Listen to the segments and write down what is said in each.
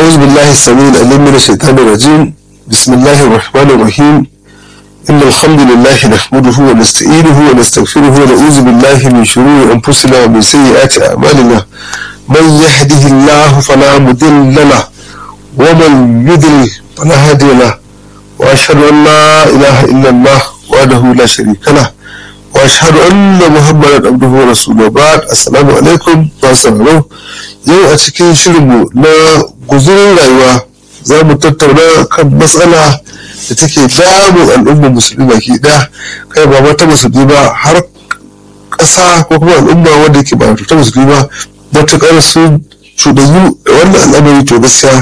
أعوذ بالله السميع العليم من الشيطان الرجيم بسم الله الرحمن الرحيم إن الحمد لله نحمده ونستعينه ونستغفره ونعوذ بالله من شرور أنفسنا ومن سيئات أعمالنا من يهده الله فلا مضل له ومن يضلل فلا هادي له وأشهد أن لا إله إلا الله وحده لا شريك له وأشهد أن محمدا عبده ورسوله بعد السلام عليكم ورحمة yau a cikin shirinmu na guzurin rayuwa za mu tattauna kan matsala da take damun al'ummar musulmi baki ɗaya kai ba mata musulmi ba har ƙasa ko kuma al'umma wanda ke ba ta musulmi ba matuƙar sun cuɗanyu da wannan al'amari to gaskiya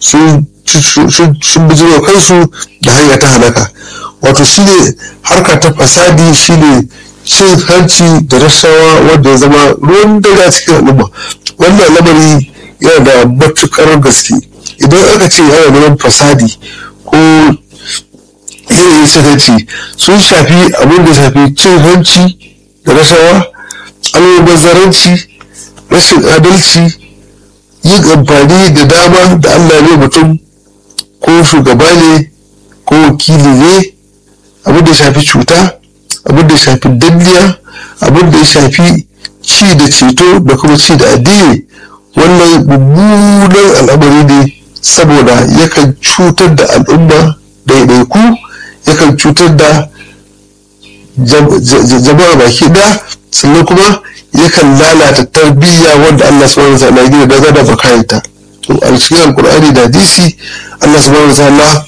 sun bijiro kansu da hanya ta halaka wato shine harka ta fasadi shine cin hanci da rashawa wanda ya zama ruwan dare a cikin al'umma wannan lamari yana da matukar gaske idan aka ce yana neman fasadi ko yanayin cin hanci sun shafi abin da shafi cin hanci da rashawa almubazzaranci rashin adalci yin amfani da dama da allah ne mutum ko shugaba ne ko wakili ne abin da shafi cuta abin da shafi danniya abin da ya shafi ci da ceto da kuma ci da addini wannan mummunan al'amari ne saboda yakan cutar da al'umma daidaiku yakan cutar da jama'a baki ɗaya sannan kuma yakan lalata tarbiyya wanda Allah subhanahu wa ta'ala gina daga da bakayanta to a cikin alkur'ani da hadisi Allah subhanahu wa ta'ala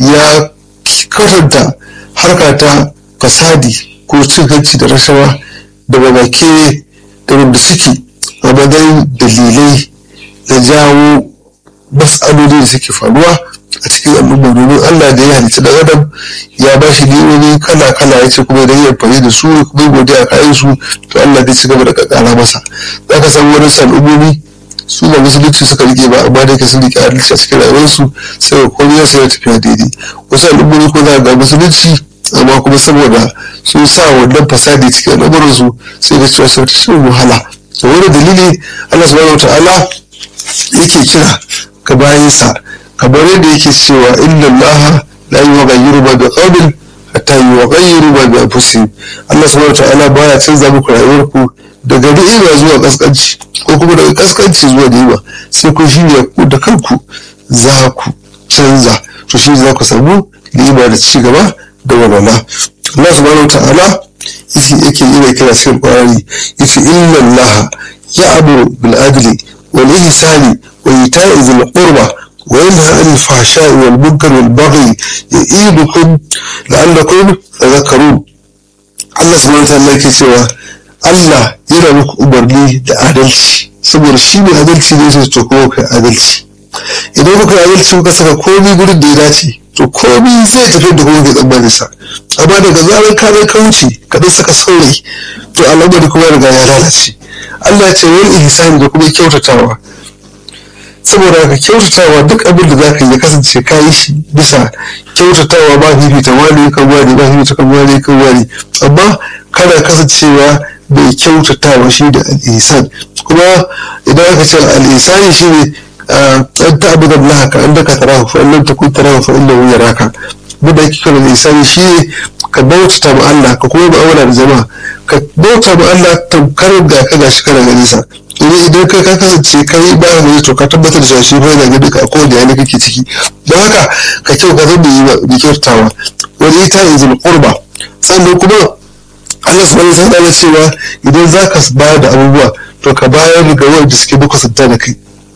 ya karanta harka ta fasadi ko cin hanci da rashawa da babake da wanda suke a matsayin dalilai na jawo matsaloli da suke faruwa a cikin al'umma domin Allah da ya halitta dan adam ya ba shi ni'imomi kala kala ya ce kuma idan ya amfani da su kuma godiya kayan su to Allah zai ci gaba da kakara masa za ka san wani al'ummomi su ba musulunci suka rike ba amma da ke sun rike adalci a cikin rayuwarsu sai ga komai sai ya tafiya daidai wasu al'ummomi ko za ga musulunci amma kuma saboda sun sa wannan fasadi cikin al'amuransu sai da cewa sun cikin wahala da wani dalili Allah subhanahu wa ta'ala yake kira ka bayansa kamar yadda yake cewa inna Allah la yughayyiru ma biqawmin hatta yughayyiru ma bi anfusihim Allah subhanahu wa ta'ala baya canza muku rayuwarku daga ni'ima zuwa kaskanci ko kuma daga kaskanci zuwa ni'ima sai ku shirya ku da kanku za ku canza to shi za ku samu ni'ima da ci gaba da walwala Allah subhanahu wa ta'ala yake yi mai kira cikin ƙwarari yace inna Allah ya'muru bil adli wal ihsani wa ita'i dhil qurba wa yanha 'anil fahsha'i wal munkari wal baghi ya'idukum la'allakum tadhakkarun Allah subhanahu wa ta'ala yake cewa Allah yana muku umarni da adalci saboda shi ne adalci ne sai to kuma kai adalci idan kuka adalci kuka saka komai gurin da ya dace to komai zai tafi da kuma ke tsammanin sa amma daga zarar ka zai ka wuce ka dan saka saurayi to al'amari kuma riga ya lalace Allah ce wani ihsani da kuma kyautatawa saboda ka kyautatawa duk abin da zaka yi ya kasance ka yi shi bisa kyautatawa ba fifita wani kan wani ba fifita kan wani kan wani amma kana kasancewa mai kyautatawa shi da al'isan kuma idan aka ce al'isani shi ne an ta'abuda Allah ka an daka tarahu fa illam takun tarahu fa innahu yaraka da yake kana al'isani shi ne ka bauta ma Allah ka kuma mu'amala da jama'a ka bauta ma Allah tamkar ga ka gashi kana gani sa idan idan kai ka kasance kai ba ka gani to ka tabbatar da shi fa yana gani ka ko da yana kake ciki don haka ka kyau ka zama yi kyautawa wani ita izul qurba sannan kuma Allah subhanahu wa ta'ala cewa idan zaka bayar da abubuwa to ka bayar ga wanda suke makusanta da kai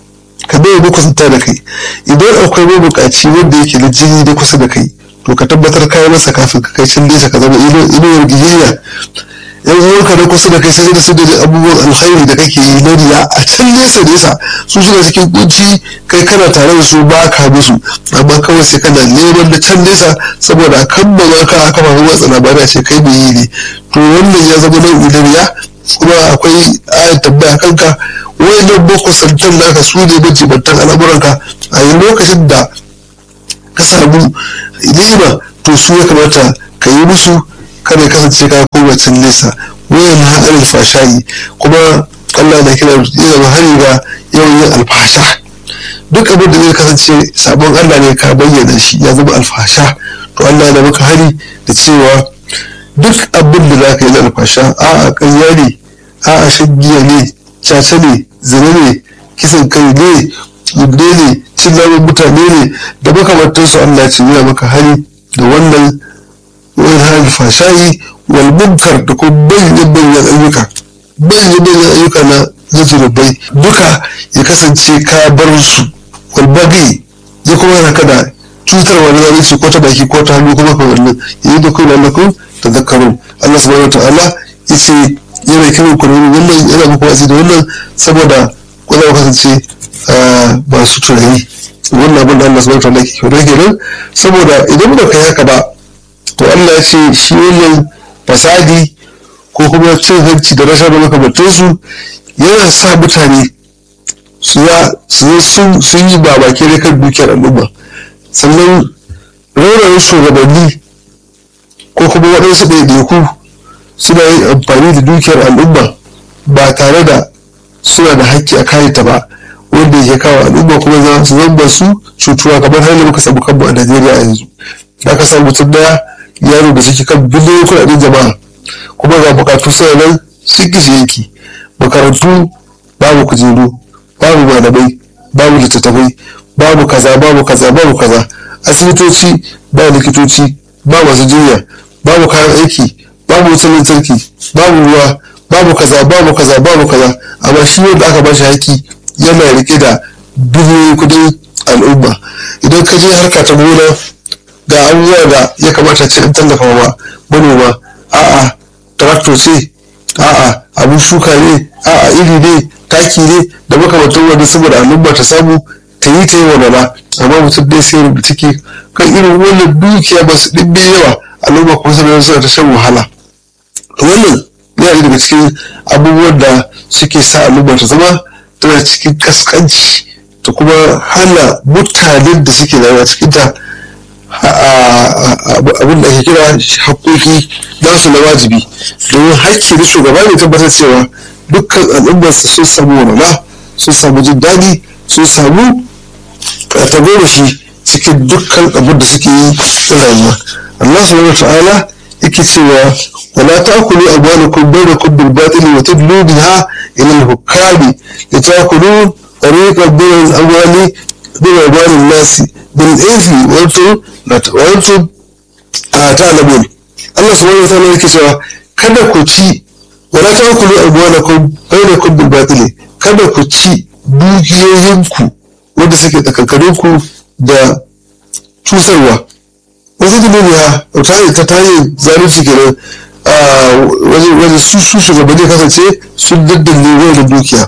ka bai makusanta da kai idan akwai mabukaci wanda yake da jini da kusa da kai to ka tabbatar kayan masa kafin ka kai can nesa ka zama inuwar giyayya yan uwanka na kusa da kai sai da su da abubuwan alkhairi da kake yi na riya a can nesa nesa su suna cikin kunci kai kana tare da su ba ka musu amma kawai sai kana neman da can nesa saboda a kan ba ka aka mafi watsa labarai ce kai mai yi ne to wannan ya zama nau'i na riya kuma akwai ayat tambaya kanka wayannan boko santan naka su ne majibantan al'amuranka a yi lokacin da ka samu ni'ima to su ya kamata ka yi musu kada ya kasance ka koma can nesa wayan haɗar alfashayi kuma Allah na kira yana hari ga yawan yin alfasha duk abin da zai kasance sabon Allah ne ka bayyana shi ya zama alfasha to Allah ya maka hari da cewa duk abin da za ka yi na alfasha a a ƙarya ne a a shagiya ne caca ne zina ne kisan kai ne zubde ne cin namun mutane ne da makamantansu Allah ce ya maka hari da wannan wani hali fashayi wal munkar da kuma bayyana bayyana ayyuka bayyana bayyana ayyuka na zuzurubai duka ya kasance ka bar su wal bagi ya kuma haka da cutar wani zalunci ko ta baki ko ta hannu kuma ka wannan yayi da kuma lakum tadhakkarun Allah subhanahu wataala yace yana kiran ku wannan yana muku wasi da wannan saboda ku za ku kasance ba su tunani wannan abin da Allah subhanahu wataala ke kyau kenan saboda idan ba kai haka ba to Allah ya ce shi wannan fasadi ko kuma cin hanci da rashin makamantansu yana sa mutane su sun yi babake da kan dukiyar al'umma sannan raurayin shugabanni ko kuma waɗansu ɗaiɗaiku suna yin amfani da dukiyar al'umma ba tare da suna da haƙƙi a kayanta ba wanda ya kawo al'umma kuma za su zamba su cutuwa kamar har da muka samu kanmu a najeriya yanzu da aka samu mutum daya yaro da suke kan biliyoyin kuɗaɗen jama'a kuma ga bukatu suna nan sun gishi yanki makarantu babu kujeru babu malamai babu littattafai babu kaza babu kaza babu kaza asibitoci ba likitoci ba masu jinya babu kayan aiki babu wutar lantarki babu ruwa babu kaza babu kaza babu kaza amma shi wanda aka bashi haƙi yana rike da biliyoyin kudin al'umma idan ka je harka ta gona ga abubuwa da ya kamata ce an tallafa wa manoma a'a traktor ce a'a abin shuka ne a'a iri ne taki ne da makamantan wani saboda al'umma ta samu ta yi ta yi wa bala amma mutum dai sai rubuta ciki kan irin wannan dukiya ba su ɗimbe yawa al'umma kuma sanar suna ta shan wahala wannan yana daga cikin abubuwan da suke sa al'umma ta zama tana cikin kaskanci ta kuma hana mutanen da suke rayuwa cikin ta abin da ake kira haƙoƙi nasu na wajibi domin haƙƙi da shugaba ne tabbatar cewa dukkan al'ummarsa sun samu walwala sun samu jin daɗi sun samu tagomashi cikin dukkan abin da suke yi na rayuwa Allah subhanahu wa ta'ala yake cewa wala ta'kulu amwalakum bainakum bil batili wa tudlu biha ila al-hukami litakulu tariqan min al-amwali min amwali an-nas bil ithmi wa antum wa antum ta'lamun Allah subhanahu wa ta'ala yake cewa kada ku ci wala ta'kulu amwalakum bainakum bil batili kada ku ci dukiyoyinku wanda suke tsakankaninku da cutarwa wasu duniya ta hanyar ta hanyar zalunci kenan wajen su su shugabanni kasance sun daddanne wani dukiya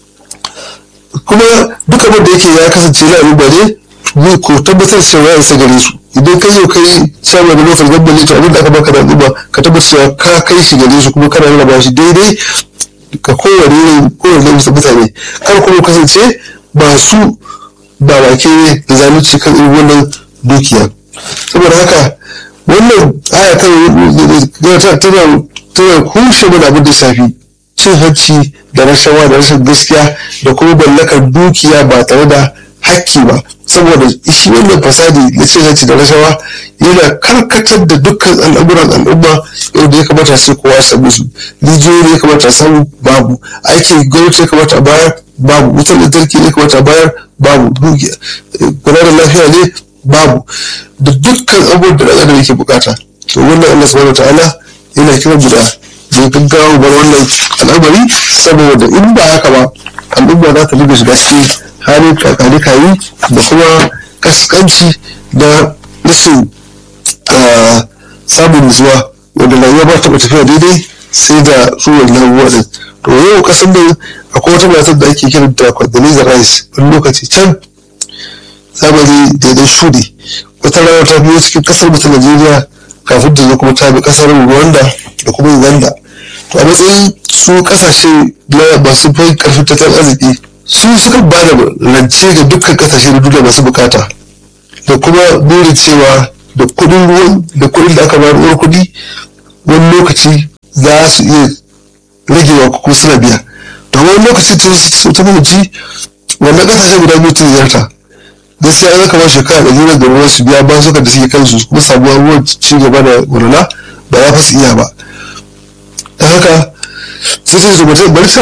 kuma duk abin da yake ya kasance na al'umma ne ko tabbatar cewa ya isa gare su idan kai yau kai shawarar da lokacin gambale to abin da aka baka da al'umma ka tabbatar cewa ka kai shi gare su kuma kana rarraba shi daidai ka kowane kowane mutane kar kuma kasance masu ba wake ne da zalunci kan irin wannan dukiya saboda haka wannan aya kan tana kushe mana abin da shafi cin hanci da rashawa da rashin gaskiya da kuma mallakar dukiya ba tare da hakki ba saboda shi wannan fasadi na cin hanci da rashawa yana karkatar da dukkan al'amuran al'umma yadda ya kamata sai kowa samu su rijiyoyi ya kamata samu babu aikin gwamnati ya kamata a bayar babu wutar lantarki ya kamata a bayar babu kula da lafiya ne babu da dukkan abubuwan da ɗan yake bukata to wannan Allah subhanahu ta'ala yana kiran mu da mu gaggawa bar wannan al'amari saboda in ba haka ba al'umma za ta dinga shiga cikin halin kakani kayi da kuma kaskanci da rashin samun nutsuwa wanda rayuwa ba taɓa tafiya daidai sai da ruwan labuwa din to yau kasan da akwai wata matar da ake kiranta Condoleezza Rice wani lokaci can zamani daidai shudi wata rana ta biyo cikin kasar mu ta Najeriya kafin ta zo kuma ta bi kasar Rwanda da kuma Uganda to a matsayin su kasashe na masu fai karfin tattalin arziki su suka ba da rance ga dukkan kasashe na duniya masu bukata da kuma burin cewa da kudin ruwan da kudin da aka bayar uwar kudi wani lokaci za su iya ragewa ko suna biya to wani lokaci ta fahimci wannan kasashen guda biyu ta ziyarta gaskiya an kamar shekara ɗari na gaba su biya ba suka da suke kansu kuma sabuwar ruwan ci gaba da walwala ba za su iya ba ta haka sai sai su mutum bari ta